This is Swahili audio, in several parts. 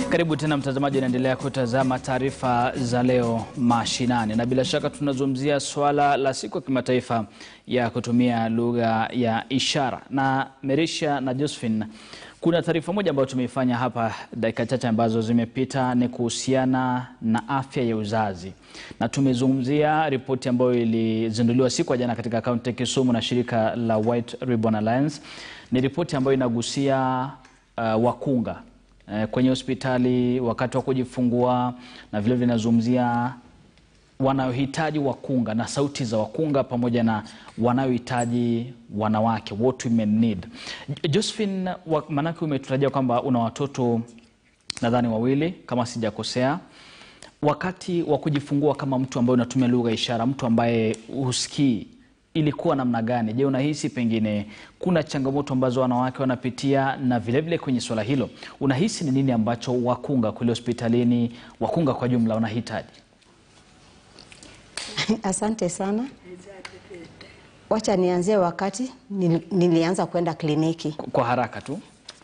Karibu tena mtazamaji, unaendelea kutazama taarifa za leo mashinani, na bila shaka tunazungumzia swala la siku ya kimataifa ya kutumia lugha ya ishara. Na Merisha na Josephine, kuna taarifa moja ambayo tumeifanya hapa dakika chache ambazo zimepita, ni kuhusiana na afya ya uzazi, na tumezungumzia ripoti ambayo ilizinduliwa siku ya jana katika kaunti ya Kisumu na shirika la White Ribbon Alliance. Ni ripoti ambayo inagusia uh, wakunga kwenye hospitali wakati wa kujifungua na vile vinazungumzia wanayohitaji wakunga na sauti za wakunga pamoja na wanayohitaji wanawake, what women need. Josephine, maanake umetutajia kwamba una watoto nadhani wawili kama sijakosea. Wakati wa kujifungua kama mtu ambaye unatumia lugha ya ishara, mtu ambaye husikii ilikuwa namna gani? Je, unahisi pengine kuna changamoto ambazo wanawake wanapitia? Na vilevile vile kwenye swala hilo unahisi ni nini ambacho wakunga kule hospitalini, wakunga kwa jumla wanahitaji? Asante sana. Wacha nianzie wakati nilianza kwenda kliniki. Kwa haraka tu.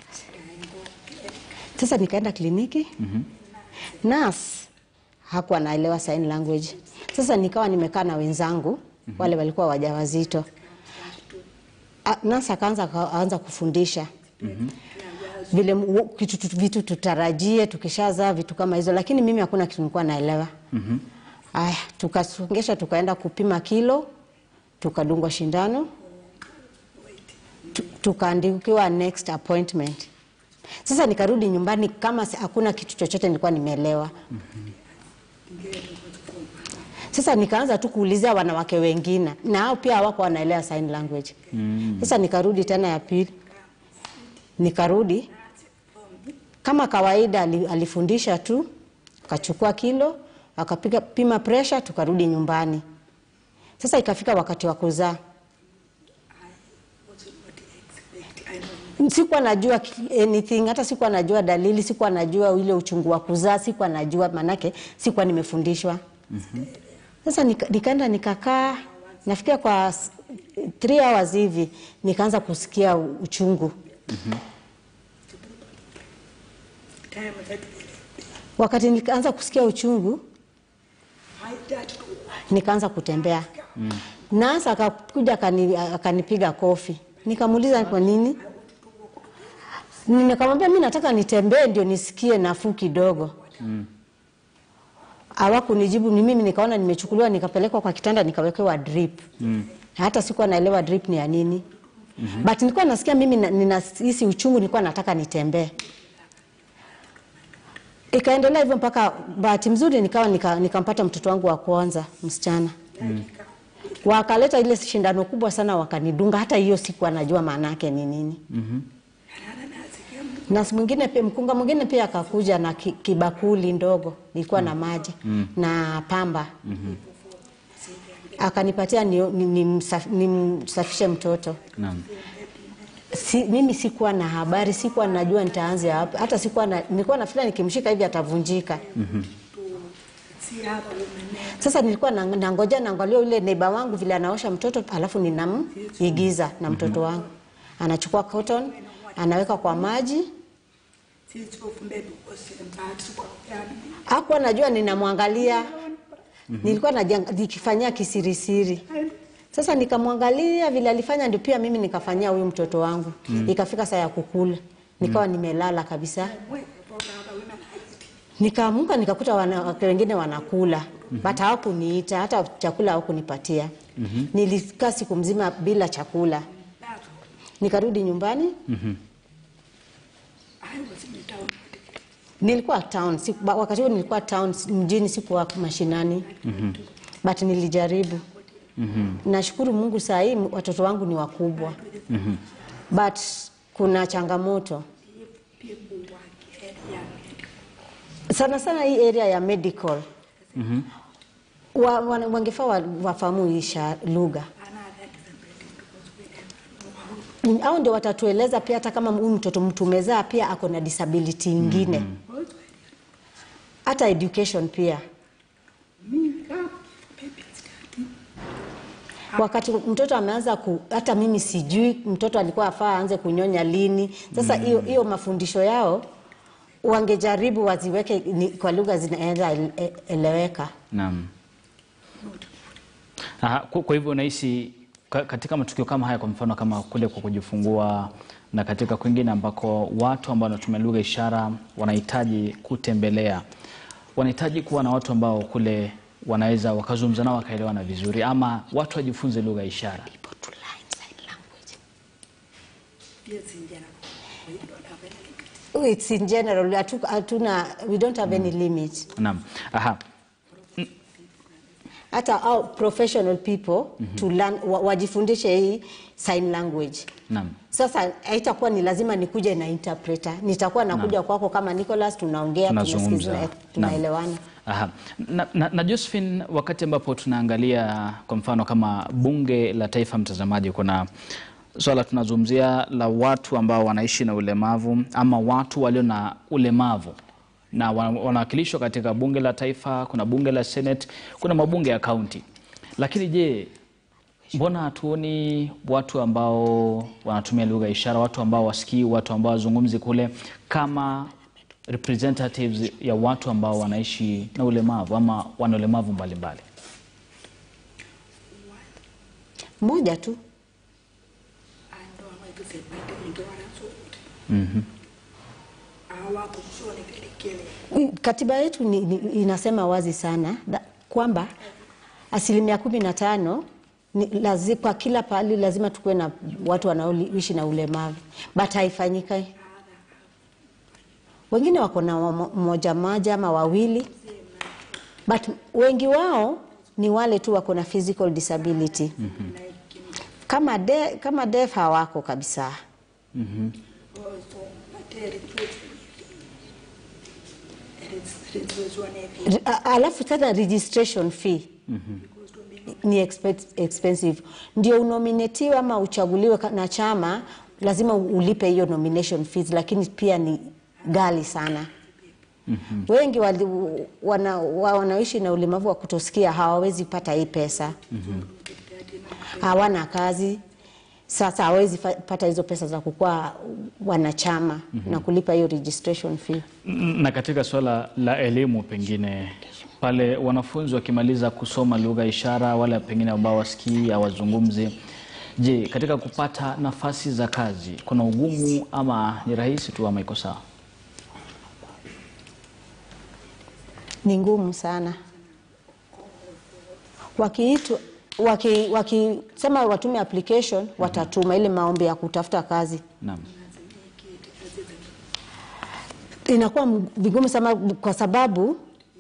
Sasa nikaenda kliniki. mm -hmm. Nurse hakuwa naelewa sign language. Sasa nikawa nimekaa na wenzangu Mm -hmm. Wale walikuwa wajawazito. Nasa akaanza aanza kufundisha mm -hmm. vile kitu, vitu tutarajie tukishazaa vitu kama hizo, lakini mimi hakuna kitu nilikuwa naelewa. mm -hmm. Aya, tukasongesha tukaenda kupima kilo, tukadungwa shindano, tukaandikiwa next appointment. Sasa nikarudi nyumbani kama hakuna kitu chochote nilikuwa nimeelewa. mm -hmm. Sasa nikaanza tu kuulizia wanawake wengine na hao pia hawako wanaelewa sign language. Mm. Sasa nikarudi tena ya pili, nikarudi kama kawaida, alifundisha tu, akachukua kilo, akapiga pima pressure, tukarudi nyumbani. Sasa ikafika wakati wa kuzaa, sikuwa najua anything, hata sikuwa najua dalili, sikuwa najua ile uchungu wa kuzaa, sikuwa najua manake sikuwa nimefundishwa. mm -hmm. Sasa nikaenda nikakaa, nafikia kwa 3 hours hivi nikaanza kusikia uchungu. mm -hmm. Wakati nikaanza kusikia uchungu nikaanza kutembea. mm. Nasa akakuja akanipiga kofi, nikamuuliza kwa nini, nikamwambia mi nataka nitembee ndio nisikie nafuu kidogo. mm. Hawakunijibu, ni mimi nikaona nimechukuliwa nikapelekwa kwa kitanda nikawekewa drip. Mm. Hata sikuwa naelewa drip ni ya nini. Mm -hmm. But nilikuwa nasikia mimi ninahisi uchungu, nilikuwa nataka nitembee. Ikaendelea hivyo mpaka bahati mzuri nikawa nikampata nika mtoto wangu wa kwanza msichana. Mm. Wakaleta ile shindano kubwa sana wakanidunga, hata hiyo sikuwa najua maana yake ni nini. Mm -hmm. Na mwingine pia mkunga mwingine pia akakuja na kibakuli ndogo nilikuwa mm. na maji mm. na pamba mm -hmm. akanipatia nimsafishe ni, ni mtoto Naam. Si, mimi sikuwa na habari, sikuwa najua nitaanza hapo, hata sikuwa na, nilikuwa nafikiri nikimshika hivi atavunjika. mm -hmm. Sasa nilikuwa nangoja naangalia yule neiba wangu vile anaosha mtoto, alafu ninamuigiza na mtoto wangu anachukua cotton anaweka kwa maji. Hakuwa najua ninamwangalia. mm -hmm. Nilikuwa nikifanyia kisirisiri. Sasa nikamwangalia vile alifanya, ndio pia mimi nikafanyia huyu mtoto wangu. mm -hmm. Ikafika saa ya kukula, nikawa mm -hmm. nimelala kabisa. Nikaamuka nikakuta wanawake wengine wanakula. mm -hmm. But hawakuniita hata chakula hawakunipatia. mm -hmm. Nilikaa siku mzima bila chakula. Nikarudi nyumbani. mm -hmm. Nilikuwa town siku, wakati huo nilikuwa town mjini, sikuwa mashinani. mm -hmm. But nilijaribu. mm -hmm. Nashukuru Mungu saa hii watoto wangu ni wakubwa. mm -hmm. But kuna changamoto sana sana hii area ya medical. mm -hmm. wa, wa, wangefaa wafahamu hii lugha au ndio watatueleza pia, hata kama huyu mtoto mtumezaa pia ako na disability ingine hata mm -hmm. education pia wakati mtoto ameanza ku, hata mimi sijui mtoto alikuwa afaa aanze kunyonya lini. Sasa hiyo mm. hiyo mafundisho yao wangejaribu waziweke ni, kwa lugha zinaweza ele- eleweka. Naam. Aha, kwa, kwa hivyo unahisi ka- katika matukio kama haya, kwa mfano kama kule kwa kujifungua na katika kwingine ambako watu ambao wanatumia lugha ishara wanahitaji kutembelea, wanahitaji kuwa na watu ambao kule wanaweza wakazungumza nao wakaelewana vizuri, ama watu wajifunze lugha ya ishara. Yes, in general. We don't have any limit. It's in general, hatu- hatuna, we don't have any limit. Naam. Aha. Hata au professional people to learn, wa, wajifundishe hii sign language. Naam. Sasa haitakuwa ni lazima nikuje na interpreter, nitakuwa nakuja kwako kama Nicholas, tunaongea, Tunazungumza. tunasikizana, tunaelewana. Aha. Na, na, na Josephine, wakati ambapo tunaangalia kwa mfano kama bunge la taifa, mtazamaji, kuna swala tunazungumzia la watu ambao wanaishi na ulemavu ama watu walio na ulemavu na wa- wanawakilishwa katika bunge la taifa, kuna bunge la Senate, kuna mabunge ya kaunti. Lakini je, mbona hatuoni watu ambao wanatumia lugha ya ishara, watu ambao wasikii, watu ambao wazungumzi kule kama representatives ya watu ambao wanaishi na ulemavu ama wana ulemavu mbalimbali? Moja tu Ando amaitusemate into warasote. Mhm. Awapo kusone kelekele. katiba yetu ni, ni, inasema wazi sana da, kwamba asilimia kumi na tano ni lazi, kwa kila pahali lazima tukuwe na watu wanaoishi na ulemavu, but haifanyika. Wengine wako na wamo- mmoja mmoja ama wawili, but wengi wao ni wale tu wako na physical disability. Kama de, kama deaf hawako kabisa. Also, materi tuwe. Ritwezwa nevi. R- a- Alafu sasa registration fee Because to me, ni expe- expensive. Ndio unominatiwe ama uchaguliwe ka- na chama, lazima ulipe hiyo nomination fees, lakini pia ni ghali sana. Wengi wali, wana, wa- wanaoishi na ulemavu wa kutosikia hawawezi pata hii pesa, hawana kazi, sasa hawezi fa- pata hizo pesa za kukuwa wanachama na kulipa hiyo registration fee. Na katika suala la elimu, pengine pale wanafunzi wakimaliza kusoma lugha ya ishara, wale pengine ambao wasikii hawazungumzi, je, katika kupata nafasi za kazi kuna ugumu ama ni rahisi tu ama iko sawa? ni ngumu sana. Wakiitwa waki, wakisema watume application watatuma ile maombi ya kutafuta kazi, Naam. inakuwa m- vigumu sana kwa sababu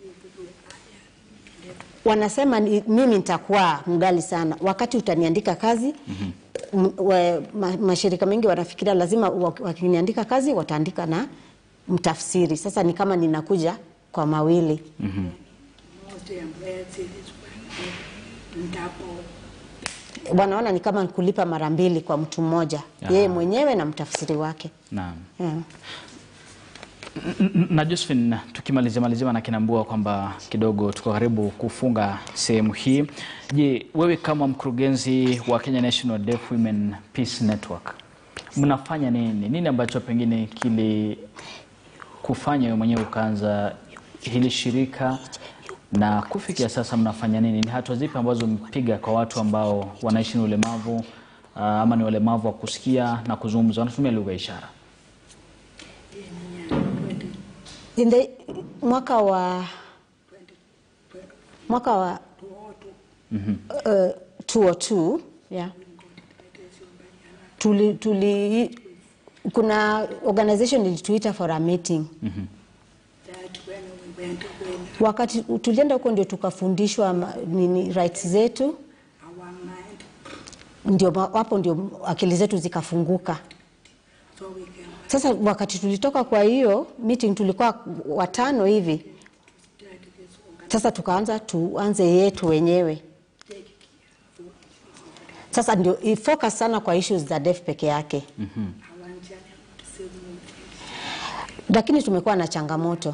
wanasema ni, mimi nitakuwa mgali sana wakati utaniandika kazi mm ma, mashirika mengi wanafikiria lazima wa- wakiniandika kazi wataandika na mtafsiri. Sasa ni kama ninakuja kwa mawili most employers is ndapo wanaona ni kama kulipa mara mbili kwa mtu mmoja, Aha. yeye mwenyewe na mtafsiri wake Naam. yeah. N- na Josephine, tukimalizia malizia na kinambua kwamba kidogo tuko karibu kufunga sehemu hii. Je, wewe kama mkurugenzi wa Kenya National Deaf Women Peace Network mnafanya nini? Nini ambacho pengine kili kufanya wewe mwenyewe ukaanza hili shirika na kufikia sasa mnafanya nini? Ni hatua zipi ambazo mpiga kwa watu ambao wanaishi na ulemavu uh, ama ni walemavu wa kusikia na kuzungumza, wanatumia lugha ya ishara? In the, mwaka wa mwaka wa uh, 202 yeah. tuli, tuli, kuna organization ilituita for a meeting that when we went when wakati tulienda huko ndio tukafundishwa ma- nini rights zetu our mind ndio ma- hapo ndio akili zetu zikafunguka so we can sasa wakati tulitoka kwa hiyo meeting tulikuwa watano hivi start this organ sasa tukaanza tuanze yetu wenyewe take care for sasa ndio i- focus sana kwa issues za deaf peke yake our journey to save more lakini tumekuwa na changamoto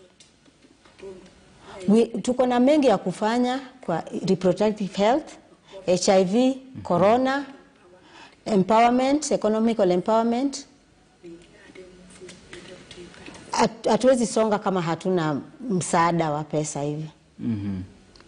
We, tuko na mengi ya kufanya kwa reproductive health hiv corona empowerment economical empowerment Hat- hatuwezi songa kama hatuna msaada wa pesa hivi. Mhm.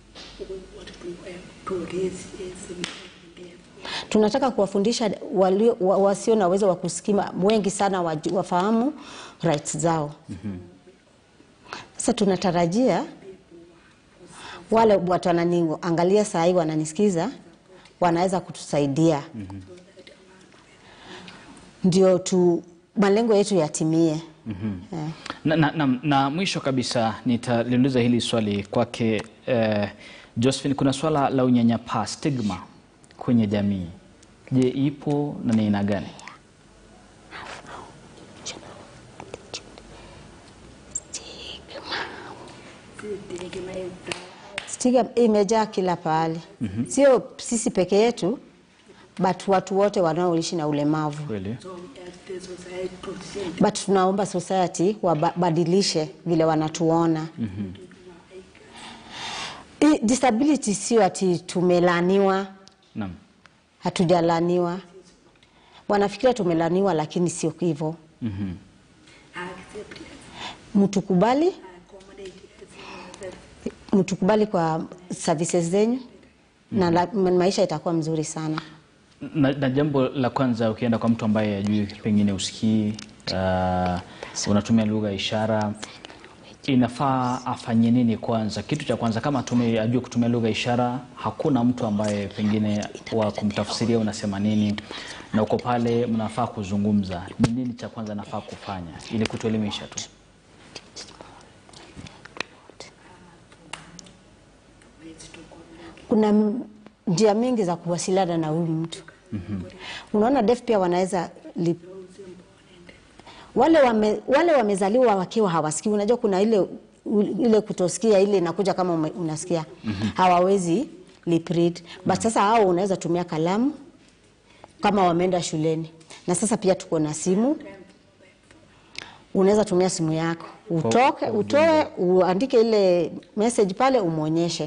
Tunataka kuwafundisha walio, wa, wasio na uwezo wa kusikima wengi sana waju- wafahamu rights zao. Sasa tunatarajia wale watu wananiangalia saa hii wananisikiza, wanaweza kutusaidia ndio tu malengo yetu yatimie. Eh. Na, na, na, na mwisho kabisa nitaliuliza hili swali kwake eh, Josephine, kuna swala la unyanyapaa stigma kwenye jamii. Je, ipo na ni aina gani? Stigma imejaa kila pahali, sio sisi peke yetu, but watu wote wanaoishi na ulemavu. Kweli? But tunaomba society wabadilishe vile wanatuona. I- Disability sio ati tumelaniwa, Naam. hatujalaniwa. Wanafikiria tumelaniwa, lakini sio hivyo. Mhm. Mtukubali, mtukubali kwa services zenyu na la, maisha itakuwa mzuri sana. Na, na jambo la kwanza ukienda kwa mtu ambaye ajui pengine usikii uh, unatumia lugha ya ishara inafaa afanye nini kwanza? Kitu cha kwanza kama atume, ajue kutumia lugha ya ishara, hakuna mtu ambaye pengine wa kumtafsiria unasema nini, na uko pale mnafaa kuzungumza, ni nini cha kwanza nafaa kufanya ili kutuelimisha tu? Kuna m- njia mingi za kuwasiliana na huyu mtu. Unaona, deaf pia wanaweza li... wale, wame, wale wamezaliwa wakiwa hawasikii. Unajua kuna ile u- ile kutosikia ile inakuja kama ume- unasikia hawawezi lip read. But sasa hao unaweza tumia kalamu kama wameenda shuleni, na sasa pia tuko na simu unaweza tumia simu yako utoke kwa utoe uandike ile message pale umwonyeshe.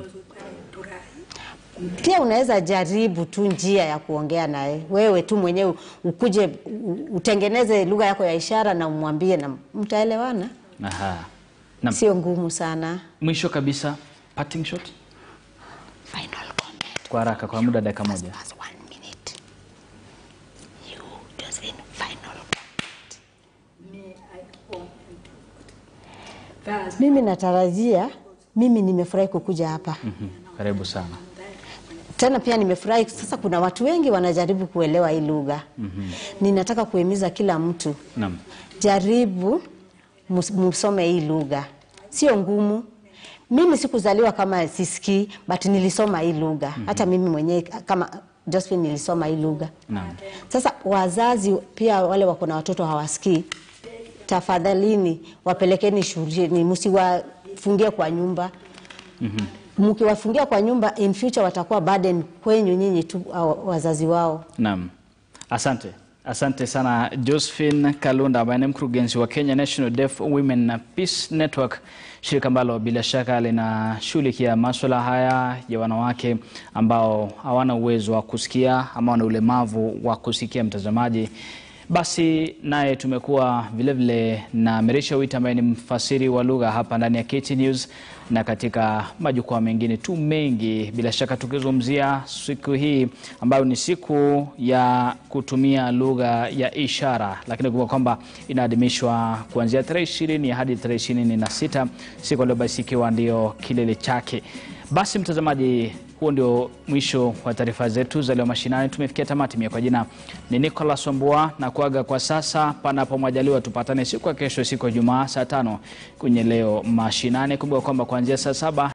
Pia unaweza jaribu tu njia ya kuongea naye wewe tu mwenyewe, ukuje u- utengeneze lugha yako ya ishara na umwambie, na mtaelewana. Aha. Naam. Sio ngumu sana. Mwisho kabisa parting shot Final comment. kwa haraka, kwa muda dakika moja. Just one minute. You just in final Mimi natarajia, mimi nimefurahi kukuja hapa Mhm. Karibu sana. tena pia nimefurahi sasa, kuna watu wengi wanajaribu kuelewa hii lugha. Ninataka kuhimiza kila mtu Naam. jaribu mus- msome hii lugha, sio ngumu. Mimi sikuzaliwa kama sisikii, but nilisoma hii lugha. Hata mimi mwenyewe kama Josephine nilisoma hii lugha. Naam. Sasa wazazi pia wale wako na watoto hawasikii, tafadhalini wapelekeni shuleni, msiwafungie kwa nyumba. Mkiwafungia kwa nyumba, in future watakuwa burden kwenyu nyinyi tu au wazazi wao. Naam, asante. Asante sana Josephine Kalunda ambaye ni mkurugenzi wa Kenya National Deaf Women Peace Network, shirika ambalo bila shaka linashughulikia maswala haya ya wanawake ambao hawana uwezo wa kusikia ama wana ulemavu wa kusikia. Mtazamaji, basi naye tumekuwa vilevile na Merisha Wita ambaye ni mfasiri wa lugha hapa ndani ya KT News na katika majukwaa mengine tu mengi, bila shaka tukizungumzia siku hii ambayo ni siku ya kutumia lugha ya ishara, lakini kumbuka kwamba inaadhimishwa kuanzia tarehe ishirini hadi tarehe ishirini na sita siku leo, basi ikiwa ndio kilele chake. Basi mtazamaji, huo ndio mwisho wa taarifa zetu za leo mashinani. Tumefikia tamati. Mie kwa jina ni Nicholas Wambua na kuaga kwa sasa, panapo majaliwa tupatane siku ya kesho, siku ya Jumaa saa tano kwenye leo mashinani. Kumbuka kwamba kuanzia saa saba